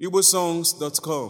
igbosongs.com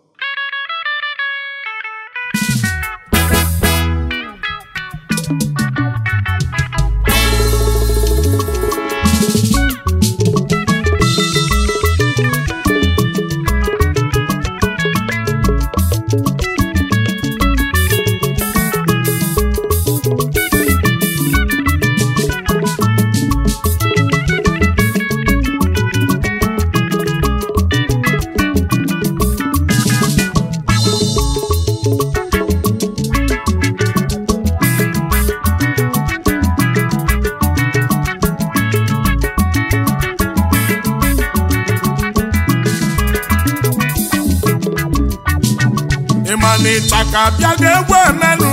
ịma na ịchaka bịa ga-egwu emenụ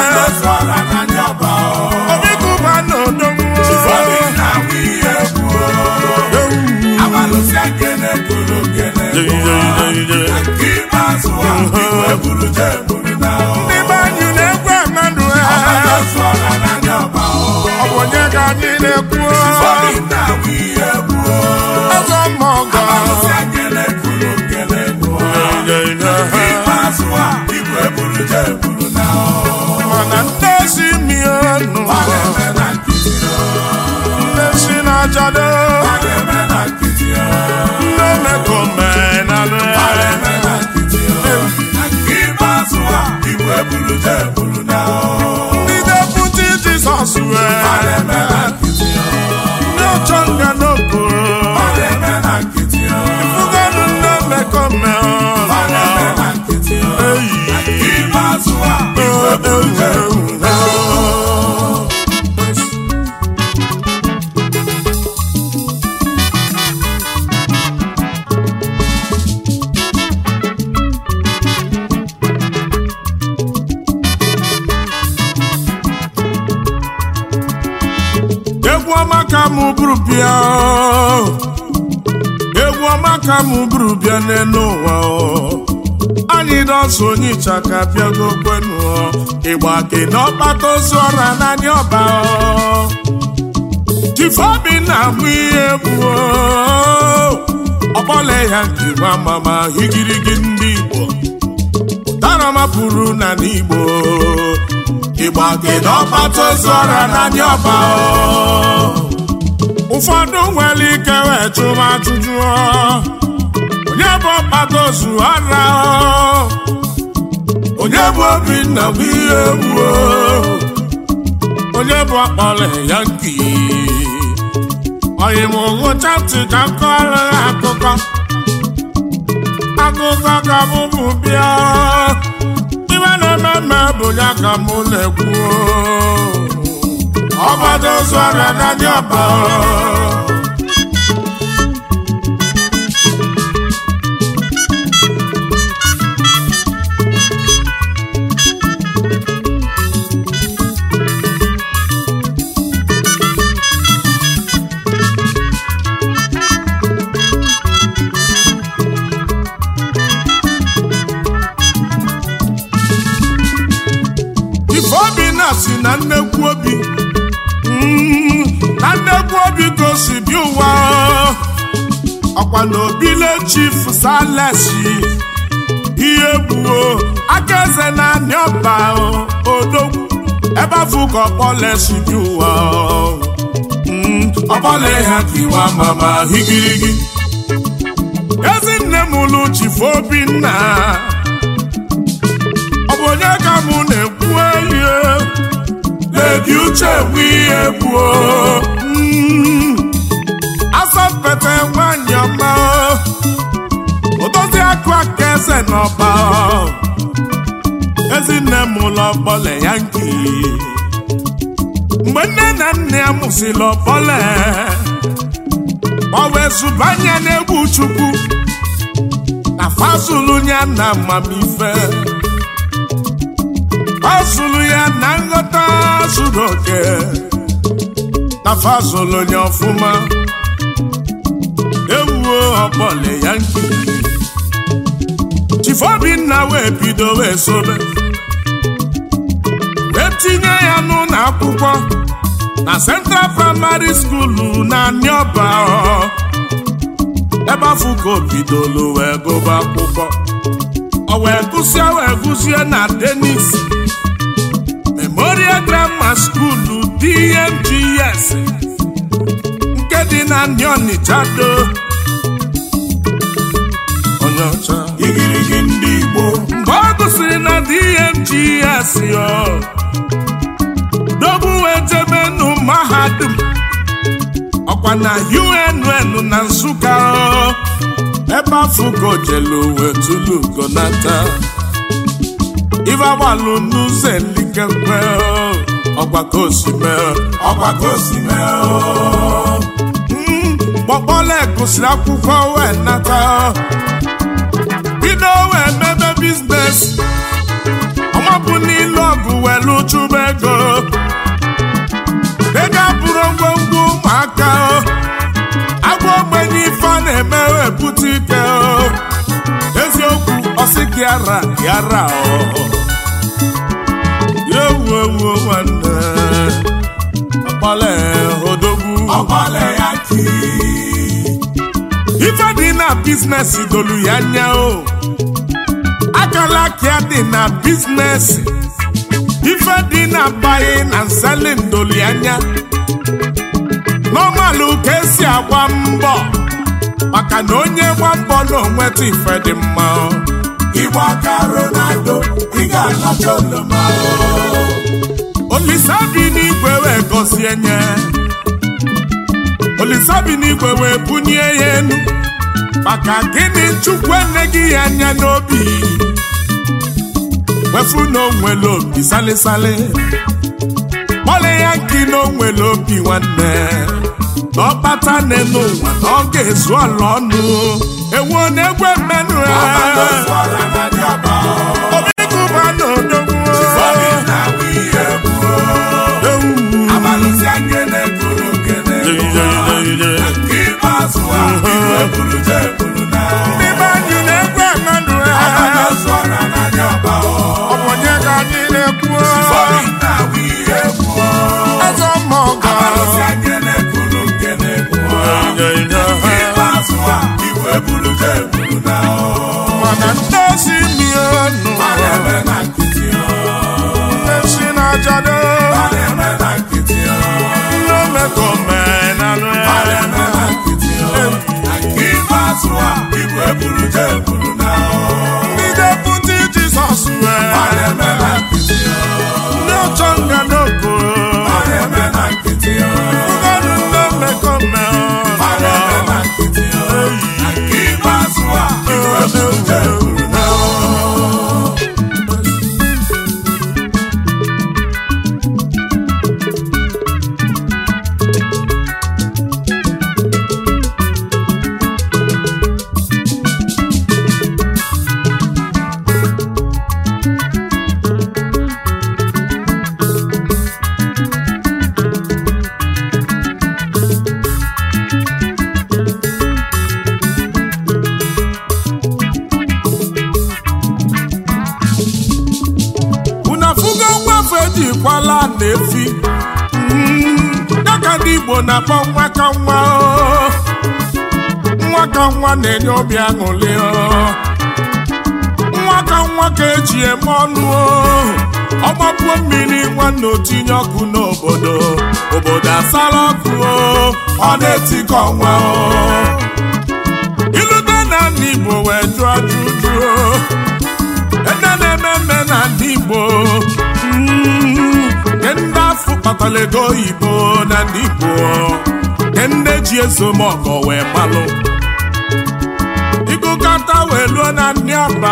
obi kụba na odonwo ndị be anyị na-egwu emenụ ọ bụ onye ka anyị na-ekwu eze mmọgọ mana ndị ezi mienụ ndị si na-ajado ndị omekomenalụ ndị deputi jizọs wee ndị ọchọ nga n'okporo ifugonu ndị omekome eyi egwu ọma ka mụ bụrụ bịa egwu ọma ka mụ bụrụ bịa n'elu ụwa anyị dọsụ onye ịchaka bịago kwenu ịgba ke na ọkpata ozu ọra n'anya ọba tifeobi na-amụ ihe egwu ọkpọle ya nke nwa mama higirigi ndị igbo ụtara mapụrụ na n'igbo ịgba ke na ọkpata ozu ọra n'anya ọba ụfọdụ nwere ike wee chụma ajụjụ onye bụ ọkpata ozu ara onye bụ obinna bụ ihe egwu onye bụ akpọrọ ya nki onye m ngụcha ntị ka m kọrọ ya akụkọ akụkọ ka m bụ bịa ibe na-eme mme bụ ya ka mụ na-ekwu ọgbada ozu ọrịa n'anya ọba ifeobi na-asị na nnekwu obi Mm, na nnekwu obi ka o si bi ụwa ọkwa na obile chief salesi ihe gbuo aka eze na anị ọba odogwu ebe afụ ka ọkpọle si bi ụwa Mm, ọkpọle ha ka iwa mama higirigi ezinne m lụ chief obinna ọ bụ onye ka mụ na-ekwu elie Ledi uche bụ ihe gbuo asọmpete nwanyị ọma odozi akụ aka eze n'ọba ezinne m ụlọ ọkpọle ya nki mgbe nne na nna ya mụsịrị ọkpọle gbanwe zụbanye n'egwu chukwu na fazulu ya na amamife ọ zụrụ ya na nghọta zuru oke na fazụlụ onye ọfụma ewuo ọkpọle ya nke chifobinna wee bido wee sobe wee tinye ya n'ụlọ akwụkwọ na Central Primary School na Nioba ebe afọ ka o bidolu wee gụba akwụkwọ o wee gụsie wee gụzie na denis memorial grammar school dmgs nke dị na ndị ọnịcha do onye ọcha igirigi ndị Igbo mgbe ọ gụsịrị na dmgs yo dobu wee jebenu mahadum ọkwa na unn na nsụka o. ebe afụgo jelu wee tulu gonata ife agbalụ n'ụzọ elikekwe o. ọkwa ka osime ọkwa ka o si mee o. kpọkpọle gụsịrị akwụkwọ wee nata o. bido wee mebe biznes ọmapụ n'ilu ọgụ welu chụba ego ego abụrụ ngwongwo ụmụaka o. agwa ogbenye ife a na-eme wepụta ike o. eziokwu ọsị gị ara yara o ewu ewu nwanne ọkpọle odogwu ọgbọle ya ki ife dị na biznes dolu ya anya o akala aka dị na biznes ife dị na buying and selling dolu ya anya n'ọmalụ ka esi agba mbọ maka na onye gba mbọ na onweta ife dị mma o. Igbo aka Ronaldo ị ga-alacha oloma o. olisa bi n'igwe wee gọzie nye olisa bi n'igwe wee bunye ya enu maka gịnị chukwu eneghị ya anya n'obi wefu na onwere obi salisali kpọle ya nki na onwere obi nwanne na ọkpata n'elu ụwa na ọ ga-ezu ala ọnụ ewu na-egwe mmenụ Ọbado zụọra na dị ọba o. obikụba na odogwu Obi na-awụ ihe egwu o. ewu Abalụsị anyị na-ekuru nkene egwu o. Nke ikpeazụ a, iwe buru je buru na o. ndị be anyị na-egwe mmenụ Ọbado zụọra na dị ọba o. ọ bụ onye ka anyị na-ekwu Obi na-awụ ihe egwu o. eze mmọgọ Abalụsị anyị na-ekuru nkene egwu o. Nke ikpeazụ a, iwe buru je buru na o. mana ndị osi mionu A na-eme na nkịtị o. ndị si na-ajado A na-eme na nkịtị o. ndị omekomenalụ A na-eme na nkịtị o. Na nke ikpeazụ a, iwe buru je buru na o. ndị deputi jizọs A wee na-eme na nkịtị o. ndị ọchọ nga n'oko A na-eme na nkịtị o. ụfọdụ ndị omekomenalụ A na-eme na nkịtị o. Na nke ikpeazụ a, iwe buru je buru na o. unu afụgo nwafe ejikwala na-efi dịka ndị igbo na-akpọ nwa ka nwa o. nwa ka nwa na-enye obi aṅụrị o. nwa ka nwa ka eji eme ọnụ o. ọgbapuo mmiri nwanne otinye ọkụ n'obodo obodo asala ọkụ o. ọ na-etikọ nwa o. ilute na ndị igbo wee jụọ ajụjụ o. ede na-eme mme na ndị Igbo mm, nke ndị afọ kpatara ego oyibo na ndị Igbo nke ndị ji ezomọgọ wee malụ ịgụkọta wee luo na ndị ọba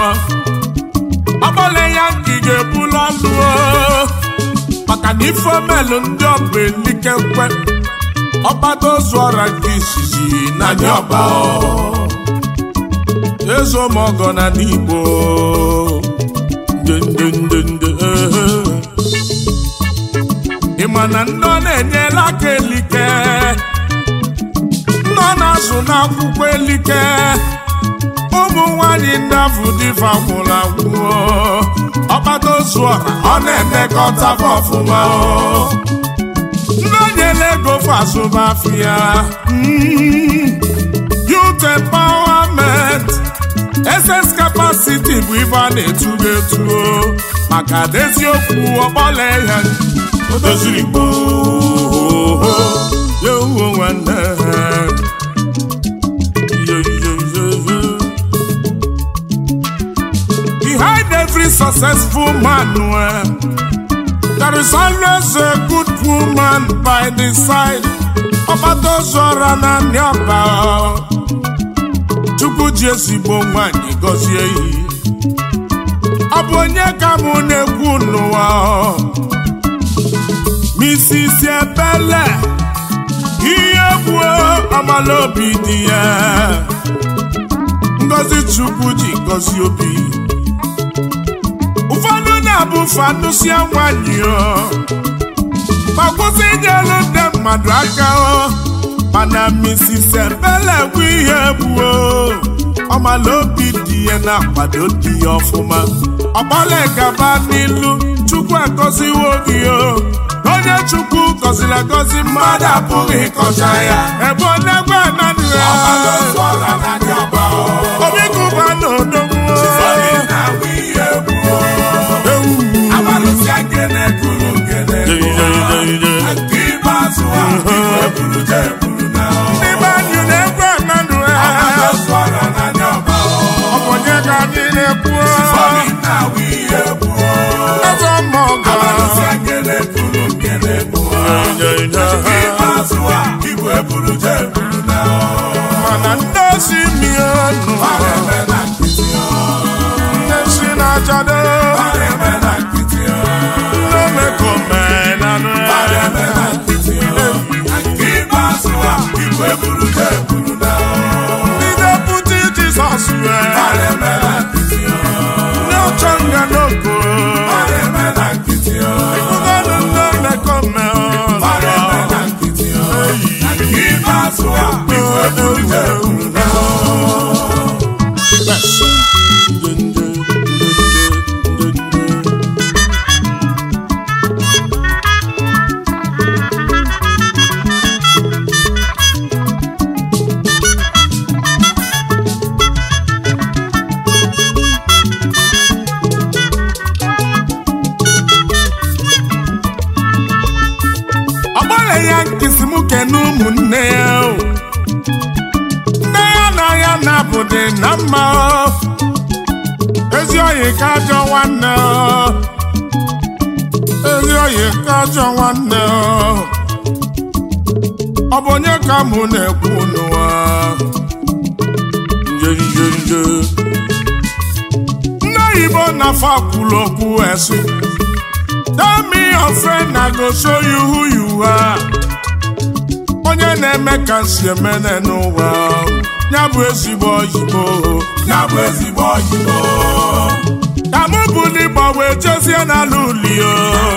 ọgbọle ya nke ị ga-ebulu ọlụ o. maka na ife omelụ ndị ọba elikekwe ọgbado zụọra nke izizi na ndị ọba o. ezomọgọ na ndị Igbo ndendendende ị ma na ndị ọ na-enyela aka elike ndị ọ na-azụ n'akwụkwọ elike ụmụ nwanyị ndị afụ dịfa gwụrụ agwụ ọkpata ozu ọha ọ na-emekọta fa ọfụma o. ndị o nyela ego fa azụba afụ ya Mm. Youth youth empowerment ss capacity bụ ibe a na-etugo etugo maka deziokwu ọgbọla ya o doziri gboo ya uwe nwanne Yo, yo, yo, yo. Behind every successful man, well, there is always a good woman by the side. Ọbadozora na Nyoba. Chukwu ji ezigbo nwanyị gọzie iyi. Ọ bụ onye ka mụ na-ekwu n'ụwa. Mrs. Ebele, ihe gbuo ọmala obi dị ya. Ngozi Chukwu ji gọzie obi. ụfọdụ na-abụ fanụsia nwanyị o ma kwụsị inyelu ndị mmadụ aka o mana Mrs. Ebele bụ ihe gbuo ọmala obi dị ya na-akwado di ya ọfụma ọgbala gaba n'ilu Chukwu agọziwo gị o onye Chukwu gọziri agọzi mmadụ apụghị ịkọcha ya ebe ọ na-egwe ananị ya obi kụba na odogwu n'ime anyị na-egwe mmadụ ọ bụ onye ka anyị na-ekwu eze mmụọ mana ndị osi miọnụ ndị si na-achado ndị omekomenanụ ndị deputi Jizọs wee ndị ọchọ nga n'oko ịfụgodụ ndị omekome ọgbara ya nkịsị m kene ụmụnne ya o. nne ya na ya na-abụdị na mma o. ezi oyi ka ajọ nwanne o. ezi oyi ka ajọ nwanne o. ọ bụ onye ka mụ na-ekwu n'ụwa nje nje nje ndị oyibo na-afọ kwuru okwu esi Tell me your friend, I go show you who you are. Onye na-eme ka si emene n'ụwa ya bụ ezigbo oyibo ya bụ ezigbo oyibo ka mụ bụ n'ịgba wee jezie n'ala uli o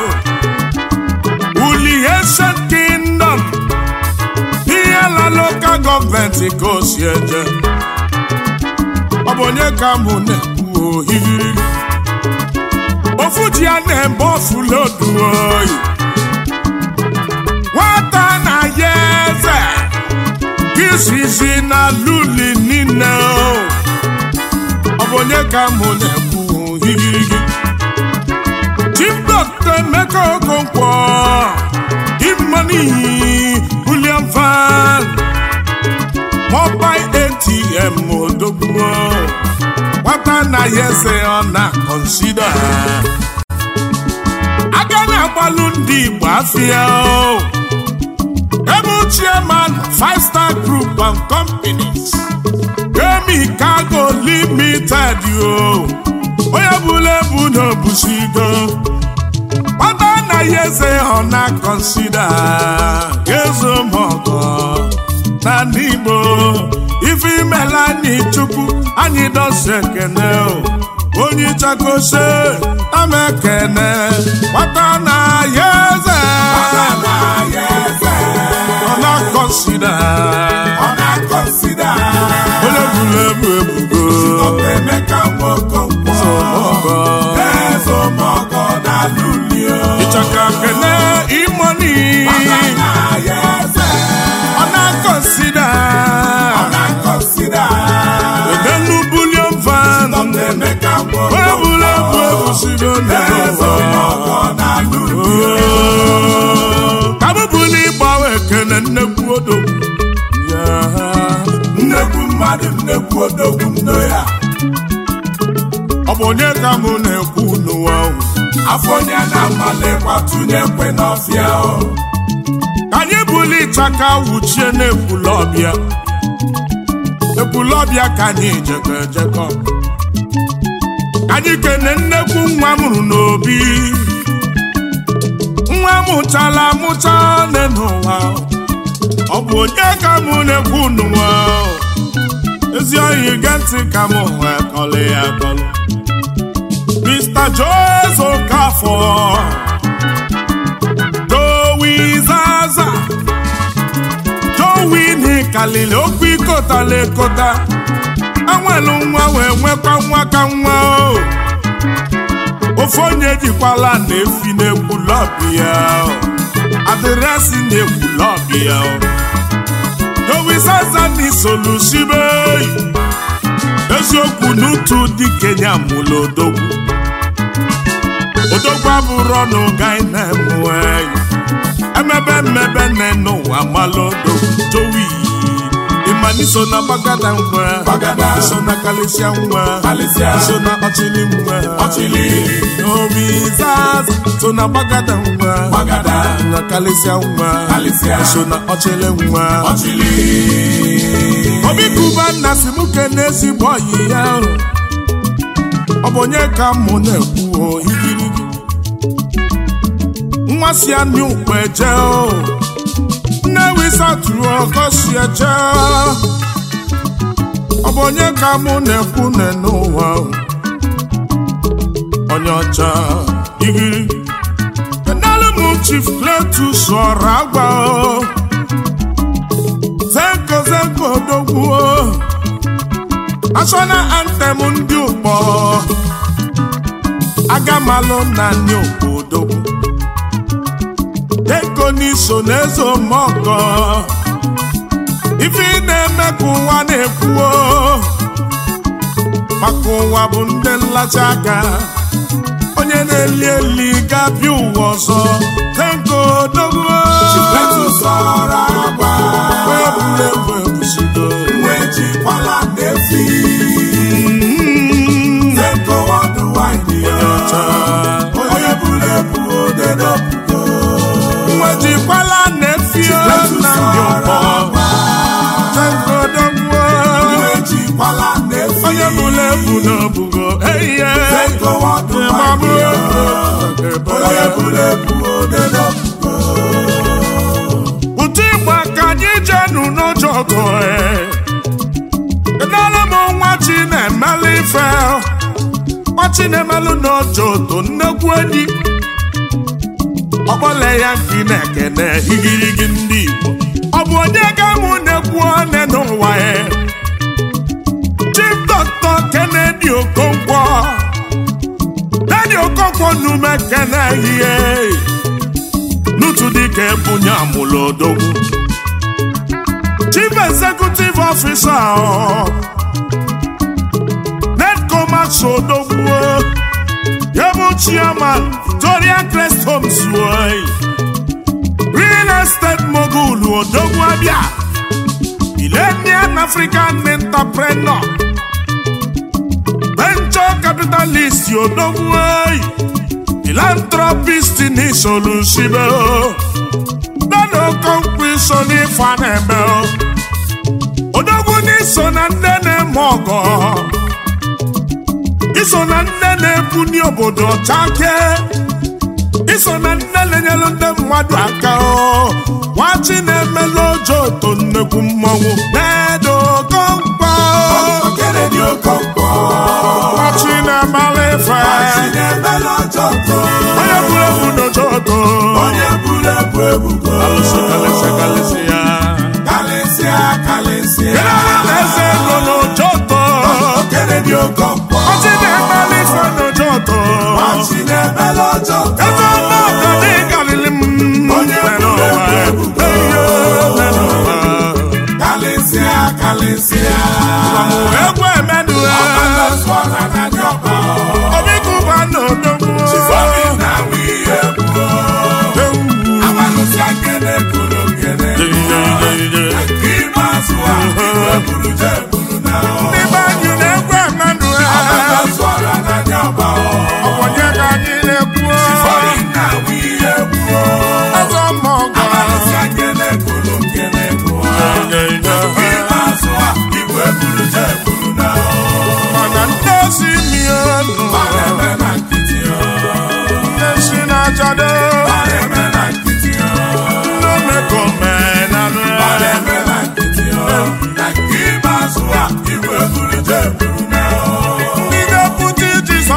uli ancient kingdom ihe la lokal gọọmenti ka o si eje ọ bụ onye ka mụ na-ekwu ohiriri ofu ji ya na-eme ofu lodu oyi nwata na ya eze izizi na luli niile o ọ bụ onye ka mụ na-ekwu higirigi chief doctor emeka okonkwo imani william van mobile atm odogwu nwata na ya eze ọ na-akọnsida aga na-agbalụ ndị Igbo afịa o ebe chairman five star group and companies Gemi Cargo Limited o onye bụla ebu n'obusigo nwata na ya eze ọ na-akọnsida ezomọgọ na ndị Igbo ife imela anyị chukwu anyị dọsi ekene o onye chakose ama ekene nwata na ya eze ọ na-akọnsida onye bụrụ ebu ebugo ịchaka kene imoni ọ na-akọnsida nnekwu odogwu ndo ya ọ bụ onye ka mụ na-ekwu n'ụwa ahụ afọ onye na-amalekwa tụnye ekwe n'ọfịa o ka anyị buli ịchaka wuchie n'ekwulọbịa ekwulọbịa ka anyị jekọ ejekọ ka anyị kene nnekwu nwa mụrụ n'obi nwa mụchala amụcha nne n'ụwa ọ bụ onye ka mụ na-ekwu n'ụwa ezi oyi ge ntị ka mụ wee kọlị ya kọlị Mr. Jose Okafor Joey Zaza Joey n'ikalili okwu ikotala ekota enwelu nwa wee nwekwa nwa ka nwa o ofe onye jikwala na-efi na-egwu lọbi ya o. adịrịasị na-egwu lọbi ya o. Joey Zaza n'isolusibe eziokwu n'utu dị kenya mụlụ odogwu odogwu abụrụ ọnụ gai na-emue emebe mmebe nne n'ụwa malụ odogwu Joey ịmana iso na gbagada nwa Gbagada. iso na kalịsịa nwa Kalịsịa. iso na ọchịlị nwa ọchịlị Joey Zaza so na gbagada nwa gbagada na kalịsịa nwa Kalịsịa. iso na ọchịlị nwa ọchịlị obi kuba nna si mụ kene ezigbo ọyị ya o. ọ bụ onye ka mụ na-ekwu o igirigi nwa si anị ukpe eje o nne wisatụrụ ọkọ si eje ọ bụ onye ka mụ na-ekwu nne n'ụwa o. onye ọcha igirigi kenelu m chief Cletus ọrụ agwa o zenko zenko odogwu national anthem ndị ụkpọ agamalụ na ndị ụkpọ odogwu zenko n'iso n'eze omeọgọ ife ị na-eme ka ụwa na-ekwuo maka ụwa bụ ndị nlacha aka onye na-eli eli ga-abịa ụwa ọzọ zenko odogwu Cletus ọrụ agba egwuregwu ebusido nwa ejikwala na-efi zenko ọdụ waịdị ya onye buru ebu ode n'opugo nwejikwala na-efio na ndị ụkpọ tengodogwo nwa ejikwala na-efi onye bụla ebu n'obugo eiye zenko ọdụ ịmabụ waịdị ya onye buru ebu ode n'opugo ụtụ ịgba ka anyị jenu n'ojogo kedere m nwa chi na-emelụ ife nwa chi na-emelụ n'ojoto nnekwu enyi ọkpọle ya nke na-ekene igirigi ndị Igbo ọ bụ onye ga mụ na-ekwu one n'ụwa ya Chief Dr. Kennedy Okonkwo Kennedy Okonkwo nume kene ihe n'otu dịka ebunye amụlụ odogwu Chief Executive Officer ọ, Netcomax odogwu ya bụ Chairman Victoria Crest Homes oyi. Real Estate Mogul odogwu abịa Millennium African Entrepreneur Venture Capitalist odogwu oyi. Philanthropist n'isolusibe o nana okonkwo iso n'ife a na-eme o odogwu n'iso na nne na-eme ọgọ iso na nne na-ebuni obodo chake iso na nne na-enyelu ndị mmadụ aka o nwachi na-emelu ojo oto nnekwu mmọnwụ na-edo okonkwo Kennedy Okonkwo nwachi na-emala ife Chinemere Ojoto onye buru ebu n'ojo oto onye buru ebu ebugo Alụsị kalịsị kalịsị ya. kalịsịa kalịsịa Kedụ eze ego n'ụjọtọ? Kennedy Okonkwo Ọchị na-emeli ife n'ụjọtọ. Chinemere Ojoto Eze ọnọdụ dị karịrị m Onye mere buru ụwa. ebu ebubo. Eyo, mere ụwa. kalịsịa kalịsịa Amụ egwu emedu ha. Ọgbakọsọra na ndị ọba Obi kụba n'odogwu. Chifobi na nwunye gbuo Ewu. Abalụsịa nkene kụrụ nkene Ije, ije, ije. Nke ikpeazụ a iwe buru je buru na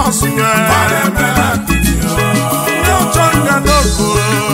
jizọs nye ọ na-eme na nkịtị o. ndị ọchọ nga n'okoro